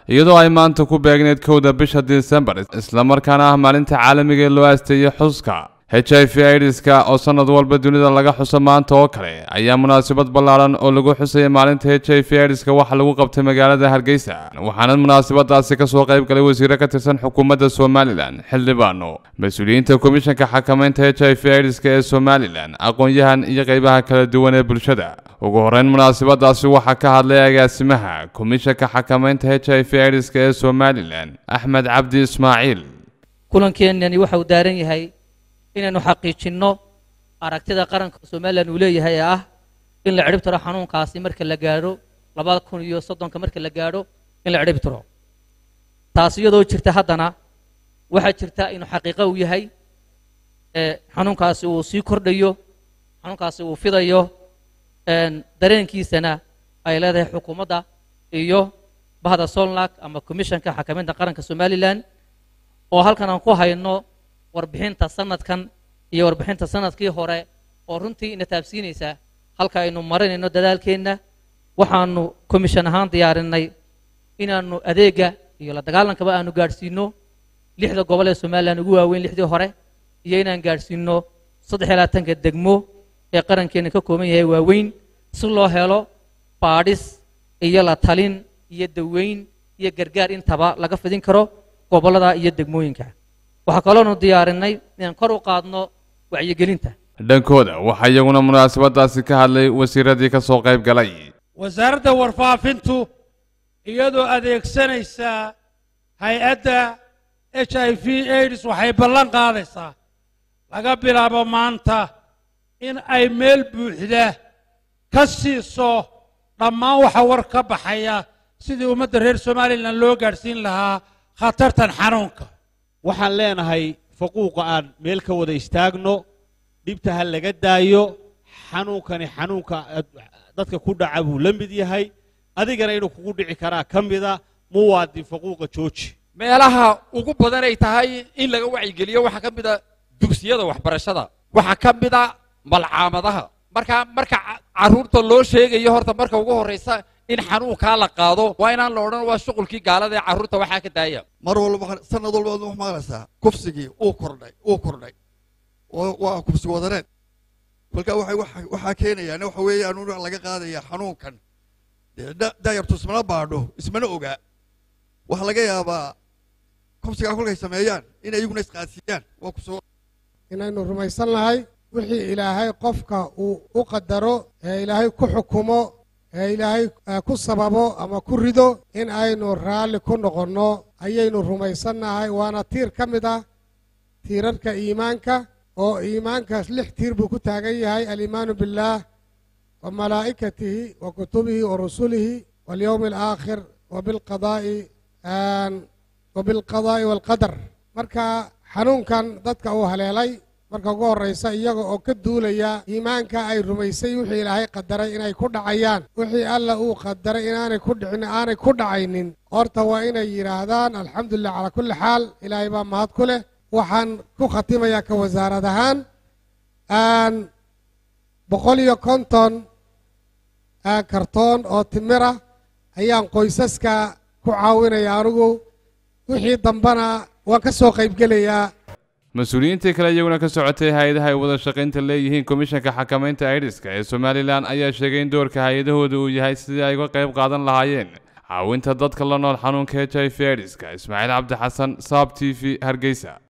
iyadoo ay maanta ku beegneyd kowda bisha disembar islamarkaana ah maalinta caalamiga ee loo aasteeyey xuska h i v aidiska oo sanad walba dunida laga xuso maanta oo kale ayaa munaasabad ballaaran oo lagu xusaya maalinta h i v aidiska waxa lagu qabtay magaalada hargeysa waxaana munaasabadaasi kasoo qayb galay wasiiro ka tirsan xukuumadda somalilan xildhibaano mas-uuliyiinta komishanka xakamaynta h i v aidiska ee somalilan aqoon-yahan iyo qeybaha kala duwan ee bulshada ugu horeyn munaasabadaasi waxaa ka hadlay agaasimaha komishanka xakamaynta h i v aidiska ee somalilan axmed cabdi ismaaciil kulankeenani waxa uu daaran yahay inaynu xaqiijinno aragtida qaranka somalilan uu leeyahay ee ah in la cidhib tiro xanuunkaasi marka la gaadho labada kun iyo soddonka marka la gaadho in la cidhib tiro taas iyadoo jirta haddana waxaa jirta inuu xaqiiqo uu yahay xanuunkaasi uu sii kordhayo xanuunkaasi uu fidayo dareenkiisana ay leedahay xukuumadda iyo bahda solnak ama commishanka xakamaynta qaranka somalilan oo halkan aan ku hayno warbixinta sanadkan iyo warbixinta sanadkii hore oo runtii ina taabsiinaysa halka aynu marinayno dadaalkeenna waxaanu commission ahaan diyaarinay inaanu adeega iyo la dagaalankaba aanu gaadhsiino lixda gobol ee somalilan ugu waaweyn lixdii hore iyo inaan gaadhsiino saddex iyo labaatanka degmo ee qarankeena ka kooban yahay waaweyn si loo helo baadhis iyo la talin iyo daweyn iyo gargaar intaba laga fidin karo gobollada iyo degmooyinka waxaa kaloonu diyaarinay inaan kor u qaadno wacyigelinta dhankooda waxaa iyaguna munaasabadaasi ka hadlay wasiiradii ka soo qayb galay wasaaradda warfaafintu iyadoo adeegsanaysa hay-adda h i v aids waxay ballan qaadaysaa laga bilaabo maanta in ay meel buuxda ka siiso dhammaan waxa war ka baxaya sidii ummadda reer somalilan loo gaadhsiin lahaa khatartan xanuunka waxaan leenahay faquuqa aan meel ka wada istaagno dhibta ha laga daayo xanuunkani xanuunka dadka ku dhaca buu la mid yahay adigana inuu kugu dhici karaa ka mida muwaadin faquuqa jooji meelaha ugu badan ay tahay in laga wacyigeliyo waxaa ka mid a dugsiyada waxbarashada waxaa ka mid a malcaamadaha marka marka carruurta loo sheegayo horta marka ugu horraysa in xanuunkaa la qaado waa inaan la odhan waa shuqulkii gaalada ee carruurta waxaa ka daaya mar walba sanad walba wax maqlaysaa kufsigii uu kordhay uu kordhay waa kufsi wadareed kolka waxay waxaa keenayaan waxa weeyaan un laga qaadaya xanuunkan daayartu ismana baadho ismana ogaa waxaa laga yaabaa kufsigaa kolkay sameeyaan in iyaguna isqaadsiiyaan waa kusoo inaynu rumaysan nahay wixii ilaahay qofka uu u qadaro ee ilaahay ku xukumo ee ilaahay ku sababo ama ku rido in aynu raalli ku noqonno ayaynu rumaysannahay waana tiir ka mid ah tiirarka iimaanka oo iimaankaas lix tiir buu ku taagan yahay aliimaanu billaah wa malaa'ikatihi wa kutubihi wa rusulihi walyowmi alaakhir wa bilqadaa'i wa bilqadaa'i waalqadar marka xanuunkan dadka uu haleelay marka ugu horraysa iyaga oo ka duulaya iimaanka ay rumaysay wixii ilaahay qadaray inay ku dhacayaan wixii alla uu qadaray inaanay ku dhicin aanay ku dhacaynin horta waa inay yidhaahdaan alxamdulilah calaa kulli xaal ilaahay baa mahad ku leh waxaan ku khatimayaa ka wasaarad ahaan boqol iyo konton kartoon oo timira ayaan qoysaska ku caawinaya anigu wixii dambena waan ka soo qaybgelayaa mas-uuliyiintii kale iyaguna ka socotay hay-adaha ay wada shaqaynta leeyihiin komishanka xakamaynta aidiska ee somalilan ayaa sheegay in doorka hay-adahooda uu yahay sidii ay uga qayb qaadan lahaayeen caawinta dadka la nool xanuunka h i v aidiska ismaaciil cabdi xasan saab t v hargeysa